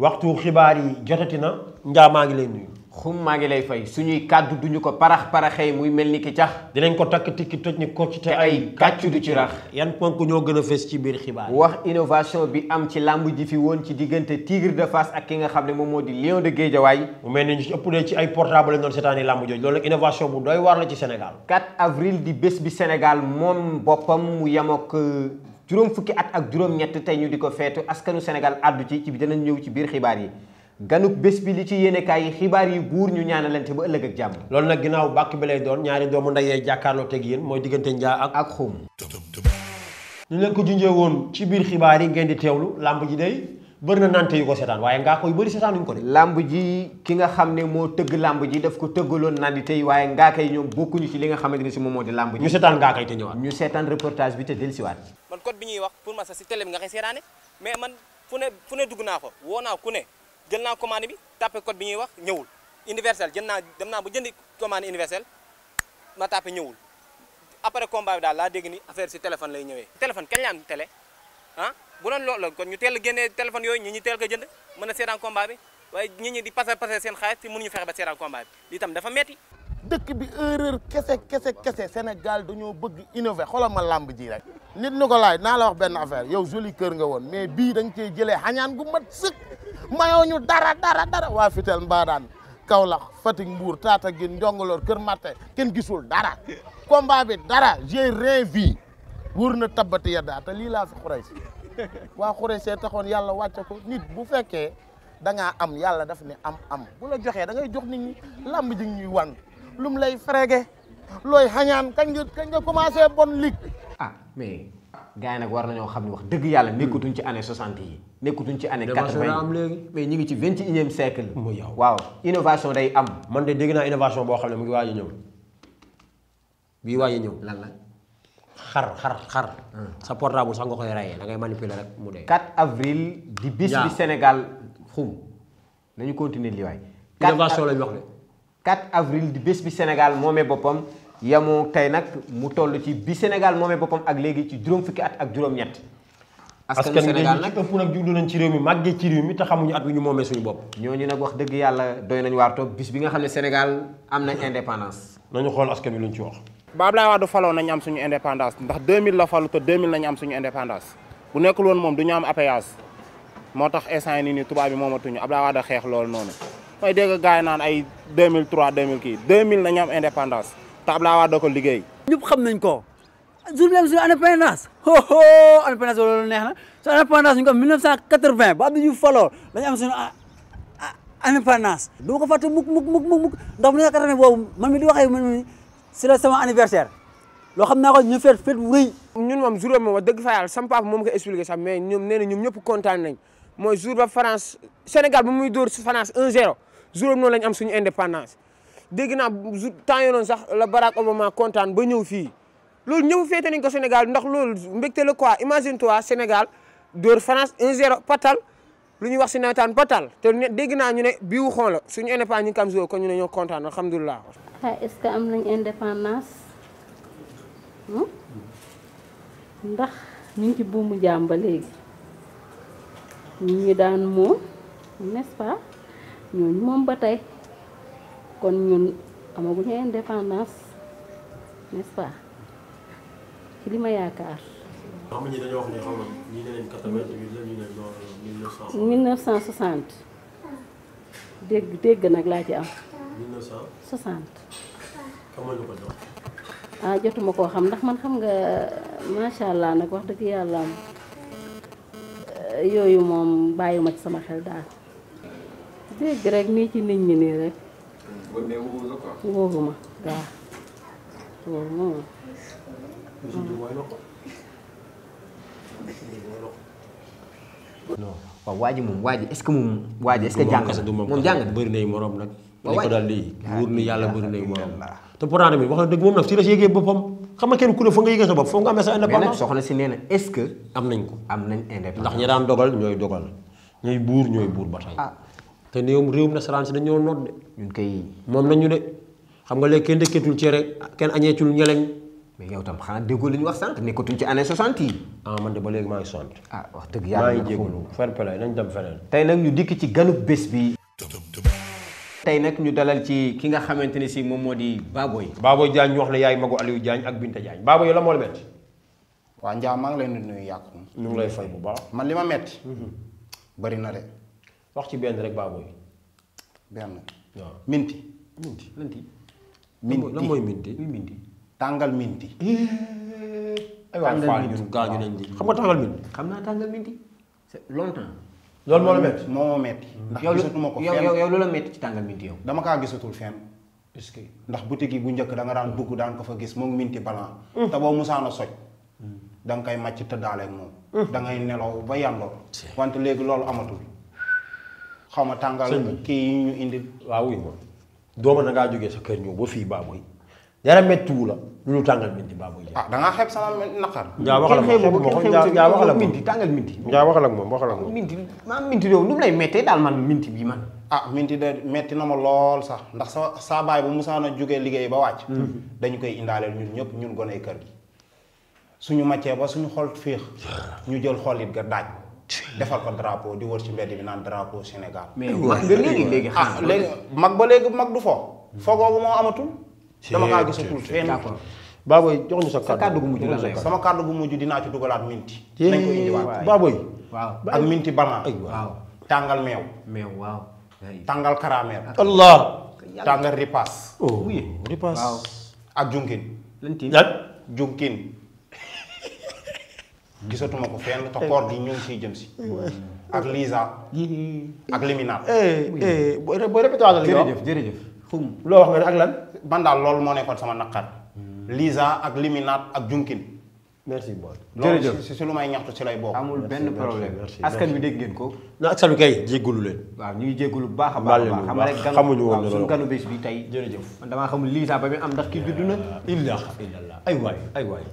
waxtu xibaar yi jotati na njaa maa ngi lay nuyu. xum maa ngi lay fay suñuy kàddu duñu ko parax paraxee muy mel ni ki cax dinañ ko takk tikki toj ni ko ci te ay kàccu du ci rax yan ponk ñoo gën a fës ci biir xibaar yi. wax innovation bi am ci làmb ji fi woon ci diggante Tigre de Fass ak ki nga xam ne moom moo di Lion de Guédiawaye mu mel ni ñu ci ëpp de ci ay portable lañ doon seetaani làmb jooju loolu nag innovation bu doy waar la ci Sénégal. 4 avril di bés bi Sénégal moom boppam mu yemook juróom fukki at ak juróom-ñett tey ñu di ko feetu askanu Sénégal àddu ci ci bi danañ ñëw ci biir xibaar yi ganuk bés bi li ci yéenekaay yi xibaar yi buur ñu ñaanalante ba ëllëg ak jàmm loolu nag ginnaaw bàkk bi lay doon ñaari doomu ndeyee jàkkaarloo teg yéen mooy diggante njaa ak. ak xum ñu leen ko junjee woon ci biir xibaar yi ngeen di teewlu làmb ji day bëri na nante yu ko seetaan waaye ngaa koy bëri seetaanuñ ko de. làmb ji ki nga xam ne moo tëgg làmb ji daf ko tëggaloon nandi tey waaye ngaa koy ñoom bokkuñu ci li nga xamante ne si moom moo di làmb ñu ji seetaan ngaa koy te ñëwaat. ñu seetaan reportage bi te dellusiwaat man code bi ñuy wax pour ma sax si télé bi nga koy seetaane mais man fu ne fu ne dugg naa ko woo naa ku ne jël naa commande bi tapé code bi ñuy wax ñëwul universel jël naa dem naa ba jëndi commande universel ma tapé ñëwul après combat bi daal laa dégg ni affaire si téléphone lay ñëwee téléphone kañ la am télé ah bu doon loolu la kon ñu teel a génnee téléphone yooyu ñi ñi teel ko jënd mën a seetaan combat bi waaye ñi ñi di passé passé seen xaalis te mënuñu fexe ba seetaan combat bi lii tam dafa metti dëkk bi erreur kese kese kese Sénégal dañoo bëgg innover xoolal ma làmb ji rek nit ñu ko laaj naa la wax benn affaire yow joli kër nga woon mais bii da nga cee jëlee xañaan gu mat sëkk mayoo ñu dara dara dara waa Fitel Mbadaan Kaolack Fatick Mbour Tataguine Njongoloor Kër Matte kenn gisul dara combat bi dara j'ai rien vu wër na tabbati yaddaa te lii laa fi xurey si waa xurey see taxoon yàlla wàcce ko nit bu fekkee da ngaa am yàlla daf ne am am bu la joxee da ngay jox nit ñi làmb ji ñuy wan lum lay frége looy xañaan kañ nga kañ nga commencé bon lig ah mais gars yi nag war nañoo xam ne wax dëgg yàlla nekkatuñ ci année 60 yi nekkatuñ ci année 80 Innovation la am yi léegi. mais ñu ngi ci 21e siècle Mu yow. waaw innovation day am man de dégg naa innovation boo xam ne mu ngi waaj a ñëw bii waaj a ñëw lan la xar xar xar sa portable sax nga koy rayee da ngay manipuler rek mu dee 4 avril di bis Yaa. bi Sénégal xum nañu continuer li waay 4 innovation lañ wax de 4 avril di bés bi Sénégal moomee boppam yamoo tey nag mu toll ci bi Sénégal moomee boppam ak léegi ci juróom fukki at ak juróom-ñett askanu askan wi Sénégal dañu nag ci ëpp nag juddu nañ ci réew mi màggee ci réew mi te xamuñu at wi ñu moomee suñu bopp ñooñu nag wax dëgg yàlla doy nañu waar toog bis bi nga xam ne Sénégal am nañ indépendance nañu xool askan wi luñ ci wax ba Abdoulaye Wade faloo nañu am suñu indépendance ndax 2000 la falu te 2000 nañu am suñu indépendance bu nekkul woon moom du ñu am appayage moo tax instant yi nii nii tubaab bi moomatuñu Abdoulaye Wade xeex loolu noonu mooy dégg gars yi naan ay 2003 2000 kii 2000 nañu am indépendance te Abdoulaye Wade ko liggéey ñëpp xam nañ ko jour bi am suñu indépendance ho ho indépendance loolu neex na suñu indépendance ñu ko am 1980 ba Abdou Diouf faloo dañu am suñu ah, ah, indépendance du ma ko fàtte mukk mukk mukk mukk ndax bu nekk 80 boobu man mi di waxee man mi c'est la sama anniversaire loo xam naa ko ñu feet feet bu rëy ñun moom jour boobu moom wax dëgg fa yàlla sama papa moom ko expliqué sax mais ñoom nee na ñoom ñëpp kontaan nañ mooy jour ba France Sénégal ba muy dóor France 1-0 jour boobu noonu lañ am suñu indépendance dégg naa jour temps yoo noonu sax la Barack Obama kontaan ba ñëw fii loolu ñëw féete nañ ko Sénégal ndax loolu mbégte la quoi imagine toi Sénégal dóor France 1-0 patal lu ñuy wax si nawetaan patal te ne dégg naa ñu ne bii wu xoon la suñu indépendance ñu ngi kam jour kon ñu ne ñoo kontaan alhamdulilah ah est-ce que am nañ indépendance hmm? ndax ñu ngi ci buumu jaam ba léegi ñu ñu daan moom n'est-ce pas ñooñu moom ba tey kon ñun amaguñu indépendance n'est-ce pas ci li ma yaakaar. xam nga ñi dañoo wax ne xam nga ñii ne leen 88 la ñu ne non 1900 1960 dégg dégg nag laa ci am 1900 60. xam nga ñu ko jox ah jotuma koo xam ndax man xam nga macha allah nag wax dëgg yàlla am yooyu moom bàyyiwuma ci sama xel daal dégg rek nii ci nit ñi nii rek wóoruma waaw wóoruma moom non waaw waa ji moom waa ji est-ce que moom waa ji est-ce que jàng na moom jàng na bëri nay morom nag Waaw li ko waay. daal di wóor ni yàlla bëri nay morom te pourtant tamit wax na dëgg moom nag si la si yëgee boppam xam nga kenn ku ne fa nga yëgee sa bopp foo nga amee sa mais nag indépendance soxna si nee na est-ce que am nañ ko am nañ ndax indépendance ñi daan dogal ñooy dogal ñooy buur ñooy buur ba tey ah te néewum réewum nasaraan si dañoo noot de ñun kay moom nañu de xam nga léegi kenn dëkkeetul cere kenn añeetul ñeleñ mais yow tam xanaa déggoo li ñu wax sànq nekkatuñ ci année 60 yi ah man de ba léegi maa ngi sant ah wax dëgg maa yàlla ngi nag jégalu fair play nañ dem feneen tey nag ñu dikk ci ganub bés bi tey nag ñu dalal ci ki nga xamante ne si moom moo di Baboy Baboy Diagne ñu wax ne yaay magu Aliou Diagne ak Binta Diagne Baboy yow la moo la metti waa Ndiaye maa ngi leen di nuyu yàqu ñu ngi lay fay bu baax man li ma metti bari na de wax ci benn rek Baboy benn waaw minti minti lanti minti lan mooy minti minti tàngal minti ay waay Tàngal faal minti. ñun gaañu nañ di xam nga tàngal minti xam naa tàngal minti c'est longtemps loolu moo la metti moo ma metti ndax yow lu gisatuma ko yow fenn yow yow lu la metti ci tàngal minti yow dama kaa gisatul fenn est-ce que ndax boutique yi bu njëkk da nga daan dugg daan ko fa gis moom minti balan te boo musaana soj da nga koy màcc tëddaaleeg moom da ngay nelaw ba yàndoor wante léegi loolu amatul xaw ma tàngal kii yi ñu indi waaw wuy ma dooma da ngaa jógee sa kër ñëw ba fii Baboy dara mettiwu la lu lu tàngal minti Baboy Diagne ah da ngaa xeeb sama naqar njaa waxal ak moom xeebu xeebu ko ma ko kenn njaa xeebu njaa waxal ak minti moom tàngal minti njaa waxal ak moom waxal ak moom minti maam minti yow nu mu lay mettee daal man minti bi man ah minti de metti na ma lool sax ndax sa saa baay bu musaana jógee liggéey ba wàcc dañu koy indaaleel ñun ñëpp ñun goney kër gi suñu màccee ba suñu xol féex ñu jël xol it ga daaj defal ko drapeau di wër ci mbedd bi naan drapeau Sénégal mais wax nga léegi léegi ah xanaa léegi mag ba léegi mag du fo fogoogu moo amatul dama kaa gisatul fenn d'accord Baboy jox ñu sa sa kàddu gu mujj lan lay wax sama kàddu gu mujj dinaa ci dugalaat minti nañ ko indiwaat Baboy waaw ak minti balan ay waay waaw tàngal meew mais waaw tàngal karameel Allah tàngal ripaas oh ripaas waaw ak junkin lan tiin lan junkin gisatuma ko fenn te koor gi ñu ngi siy jëm si ak lisa ak liminaat eh eh booy booy répété waatal li nga wax jërëjëf jërëjëf xum loo wax nga ne ak lan man daal loolu moo nekkoon sama naqar lisa ak liminaat ak junkin merci boy loolu si si lu may ñaxtu si lay bokk amul benn problème merci, askan wi dégg ngeen ko na ak salu kay jéggalu leen waaw ñu ngi jégalu bu baax a Baal baax a leen baax bu xam nga rek baax. ganu xamuñu woon waaw ne suñu loolu. ganu bés bi tey jërëjëf man damaa xamul lisa ba muy am ndax kii judd na illah illallah ay waay ay waay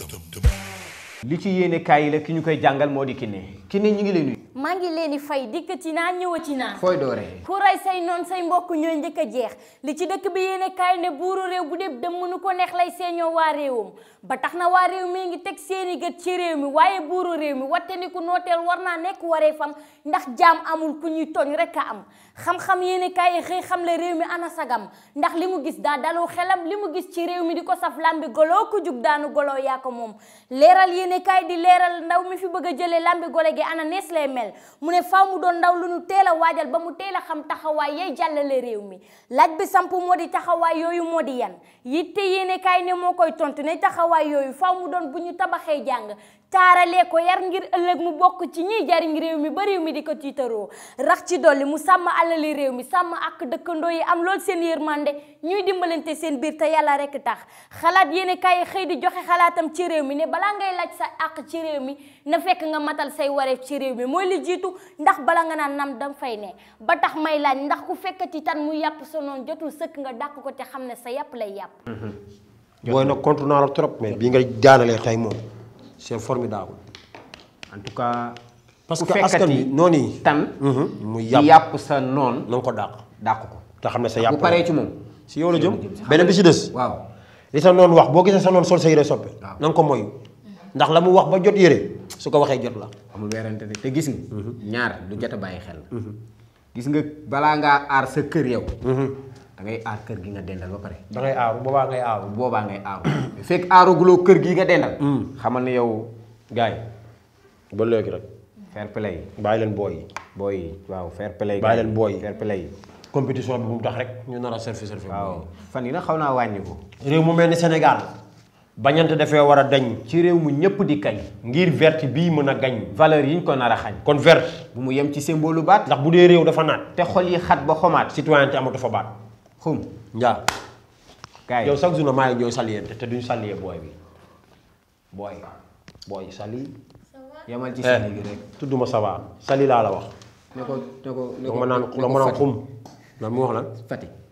li ci yéene kaay yi la ki ñu koy jàngal moo di Kiné Kiné ñu ngi lay nuyu maa ngi leen di fay dikkati naa ñëwati naa fooy dooree ku rey say noon say mbokk ñooy njëkk a jeex li ci dëkk bi yéene kaay ne buuru réew bu dee dem mënu ko neex lay seeñoo waa réewam ba tax na waa réew mi ngi teg seeni gët ci réew mi waaye buuru réew mi watte ni ku nooteel war naa nekk waree fam ndax jaam amul ku ñuy tooñ rek a am xam-xam yéene kaay yi xëy xam le réew mi ana sagam ndax li mu gis daa dalu xelam li mu gis ci réew mi di ko saf lambi goloo ku jug daanu goloo yaa ko moom leeral yéene kaay di leeral ndaw mi fi bëgg a jëlee lambi gole gi ana nees lay mel mu ne faaw mu doon ndaw lu nu teel a waajal ba mu teel a xam taxawaay yay jàllale réew mi laaj bi samp moo di taxawaay yooyu moo di yan yitte yéene kaay ne moo koy tontu ne taxawaay yooyu faaw mu doon bu ñu tabaxee jàng taaralee ko yar ngir ëllëg mu bokk ci ñiy jariñ réew mi ba réew mi di ko tiitaroo rax ci dolli mu sàmm alali réew mi sàmm ak dëkkandoo yi am lool seen yërmande ñuy dimbalante seen biir te yàlla rek tax xalaat yéene kaay yi xëy di joxe xalaatam ci réew mi ne balaa ngay laaj sa àq ci réew mi na fekk nga matal say wareef ci réew mi mooy li jiitu ndax bala nga naan nam dam fay ne ba tax may laaj ndax ku fekkati tan mu yàpp sa noonu jotul sëkk nga dàq ko te xam ne sa yàpp lay yàpp booy nag contre naa la trop mais bii nga daanalee tey moom c'est formidable en tout cas parce ku que askan fekkati bi noonu yi tan muy di yàpp yàpp sa noon na nga ko dàq dàq ko te xam ne sa yàpp bu paree ci moom si yow la jëm beneen bi si des waaw li sa noonu wax boo gisee sa noonu sol sa yére soppe Waaw. na nga ko moyu ndax la mu wax ba jot yére su ko waxee jot la amul weerante de te gis nga ñaar lu jot a bàyyi xel la gis nga balaa ngaa aar sa kër yow da ngay aar kër gi nga dendal ba pare da ngay aaru boobaa ngay aaru boobaa ngay aaru fekk aaruguloo kër gi nga dendal xamal ne yow gars yi ba léegi rek fair play bàyyi leen booy yi booy yi waaw fair play Bàyyi leen booy yi. fair play compétition bi bu mu tax rek ñu nar a surfer surfer waaw fan yi nag xaw naa wàññiku réew mu mel ni Sénégal bañante dafee war a dañ ci réew mu ñëpp di kañ ngir verte bii mën a gañ valeur yi ñu ko nar a xañ kon verte bu mu yem ci symbole baat ndax bu dee réew dafa naat te xol yi xat ba xomaat citoyenneté amatu fa baat xum njaa gars yow yi chaque jour na maa ngi ñooy saliyente te duñu saliyee booy bi booy booy sali yemal ci eh sali gi rek tudduma sawa sali laa la wax ne ko ne ko ne donc ko ma naan ne la ko ma naan Fatick. xum lan mu wax lan Fatick